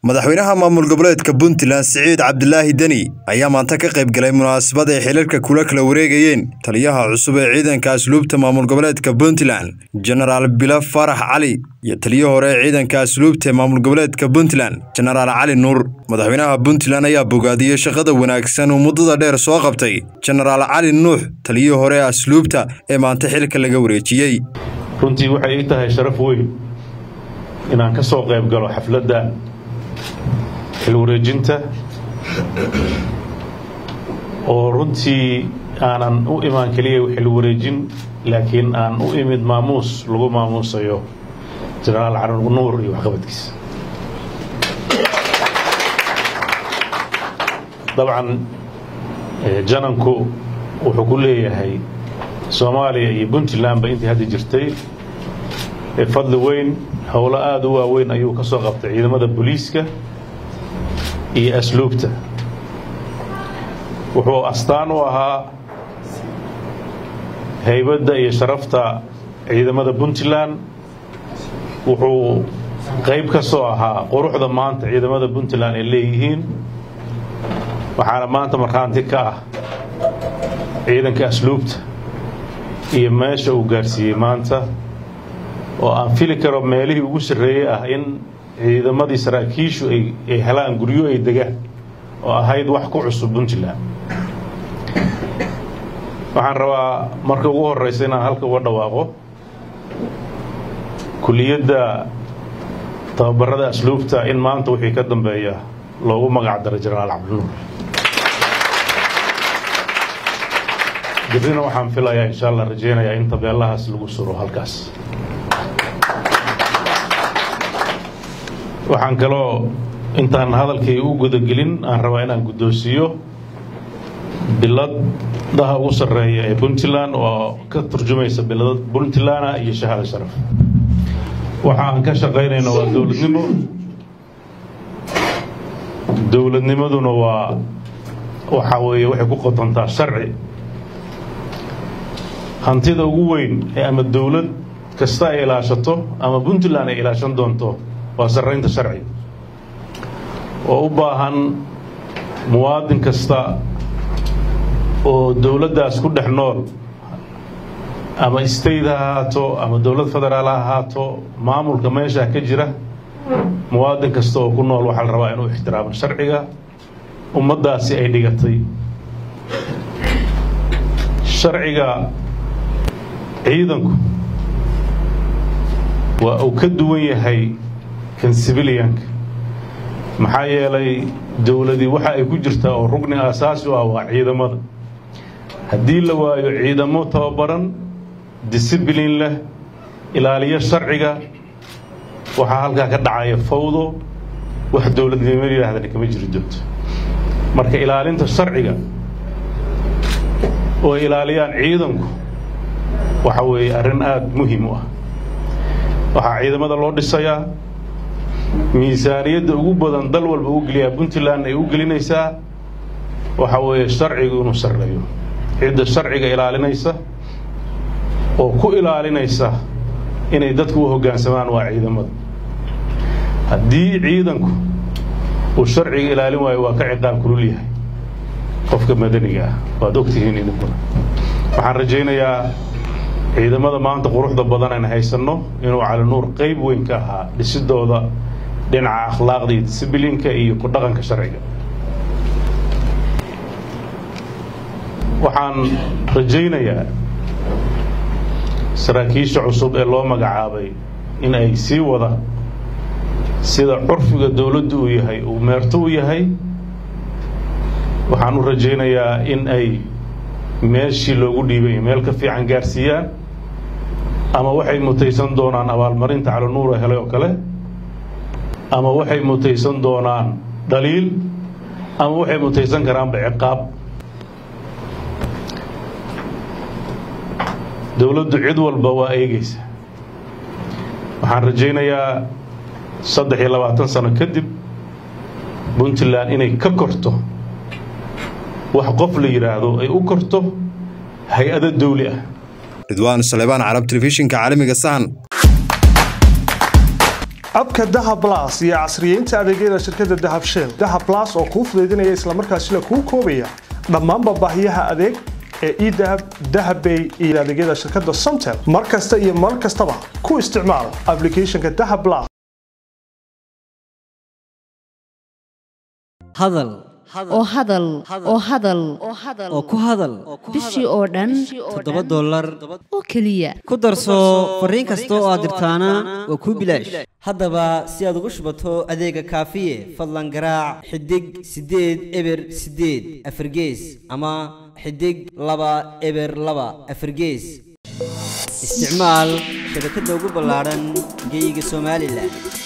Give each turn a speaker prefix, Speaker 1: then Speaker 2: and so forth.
Speaker 1: madaxweynaha maamul goboleedka puntland siciid cabdilaahi deni ayaa maanta ka qayb galay munaasabad ay xilalka kula kala wareegayeen taliyaha cusub ee ciidanka asluubta maamul goboleedka puntland jenaraal bilo farax cali iyo taliyo hore ee ciidanka asluubta ee maamul goboleedka puntland jenaraal cali nuur madaxweynaha puntland ayaa bogaadiyey shaqada wanaagsan uu muddada dheer soo qabtay jenaraal cali nuux taliyo hore ee asluubta ee maanta xilka laga wareejiyey
Speaker 2: runtii waxay ii tahay sharaf weyn inaan ka soo qayb galo xafladda xil wareejinta oo runtii aanan u imaan keliya xil wareejin laakiin aan u imid maamuus lagu maamuusayo jenaraal cali nuur iyo waxqabadkiisa dabcan jananku wuxuu ku leeyahay soomaaliya iyo puntlandba intii hadda jirtay fadli weyn howlo aada u waaweyn ayuu ka soo qabtay ciidamada booliiska iyo asluubta wuxuu astaan u ahaa haybadda iyo sharafta ciidamada puntland wuxuu qayb ka soo ahaa quruxda maanta ciidamada puntland ay leeyihiin waxaana maanta markhaanti ka ah ciidanka asluubta iyo meesha uu gaarsiiyey maanta oo aan fili karo meelihii ugu sarreeyey ah in ciidamadii saraakiishu ay helaan guryo ay degaan oo ahayd wax ku cusub puntland waxaan rabaa marka ugu horeysa inaan halka uga dhawaaqo kuliyadda tababarada asluubta in maanta wixii ka dambeeya loogu magac daro jenaraal cabdinuur birrina waxaan filayaa insha allah rajeynayaa in tabeelahaas lagu suro halkaas waxaan kaloo intaan hadalkay u gudagelin aan rabaa inaan guddoonsiiyo biladaha ugu sarreeya ee puntland oo ka turjumaysa bilada puntland iyo shahaado sharaf waxa aan ka shaqaynayno waa dowladnimo dowladnimaduna waa waxa weeye waxay ku qotontaa sharci hantida ugu weyn ee ama dowlad kasta ay ilaashato ama puntland ay ilaashan doonto waa sarraynta sharci oo u baahan muwaadin kasta oo dowladdaas ku dhex nool ama state ha ahaato ama dowlad federaal ha ahaato maamulka meesha ka jira muwaadin kasta oo ku nool waxaa la rabaa inuu ixtiraamo sharciga ummaddaasi ay dhigatay sharciga ciidanku waa uu ka duwan yahay kan sibiliyanka maxaa yeelay dowladii waxa ay ku jirtaa oo rugni aasaasi u ah waa ciidamada haddii la waayo ciidamo tababaran disiblin leh ilaaliyo sharciga waxaa halkaa ka dhacaya fawdo wax dowladnimo yidhaahdana kama jiri doonto marka ilaalinta sharciga oo ay ilaaliyaan ciidanku waxa weeye arrin aada muhiim u ah waxaa ciidamada loo dhisayaa miisaaniyadda ugu badan dal walba u geliyaa puntland ay u gelinaysaa waxa weeye sharcigu inuu sarreeyo cidda sharciga ilaalinaysa oo ku ilaalinaysa inay dadku u hoggaansamaan waa ciidamada haddii ciidanku uu sharciga ilaalin waayo waa ka ciqaab kulul yahay qofka madaniga ah waad ogtihiin idinkuna waxaan rajaynayaa ciidamada maanta quruxda badan aan haysanno inuu cali nuur qayb weyn ka ahaa dhisidooda dhinaca akhlaaqda iyo disiblinka iyo ku dhaqanka sharciga waxaan rajaynayaa saraakiisha cusub ee loo magacaabay in ay sii wada sida curfiga dowladdu uu yahay uu meerto u yahay waxaan u rajaynayaa in ay meeshii loogu dhiibay meel ka fiican gaarsiiyaan ama waxay mutaysan doonaan abaalmarinta cali nuura helay oo kale ama waxay mutaysan doonaan dhaliil ama waxay mutaysan karaanba ciqaab dowladdu cid walba waa eegaysa waxaan rajaynayaa saddex iyo labaatan sano kadib puntland inay ka korto wax qof la yidhaahdo ay u korto hay-ado dawli ah
Speaker 1: ridwaan salebaan carab telefishinka caalamiga sahan
Speaker 3: abka dahab las iyo casriyeynta adeegyada shirkadda dahab shell dahab las oo kuu fudaydinaya islamarkaasina kuu koobaya dhammaanba baahiyaha adeeg ee edahab dahabbay iyo adeegyada shirkadda somtel mar kasta iyo mar kastaba ku isticmaal applicationka dahab las
Speaker 4: hadal
Speaker 5: oo hadal oo hadal
Speaker 4: oo ku hadal
Speaker 5: bishii oo dhan
Speaker 4: toddoba dollar
Speaker 5: oo keliya
Speaker 4: ku darso fariin kasta oo aad dirtaana waa kuu bilaash haddaba si aad ugu shubato adeega kaafiye fadlan garaac xidig siddeed eber siddeed afargees ama xidig laba eber laba afargees isticmaal shabakadda ugu ballaadhan geeyiga somalilan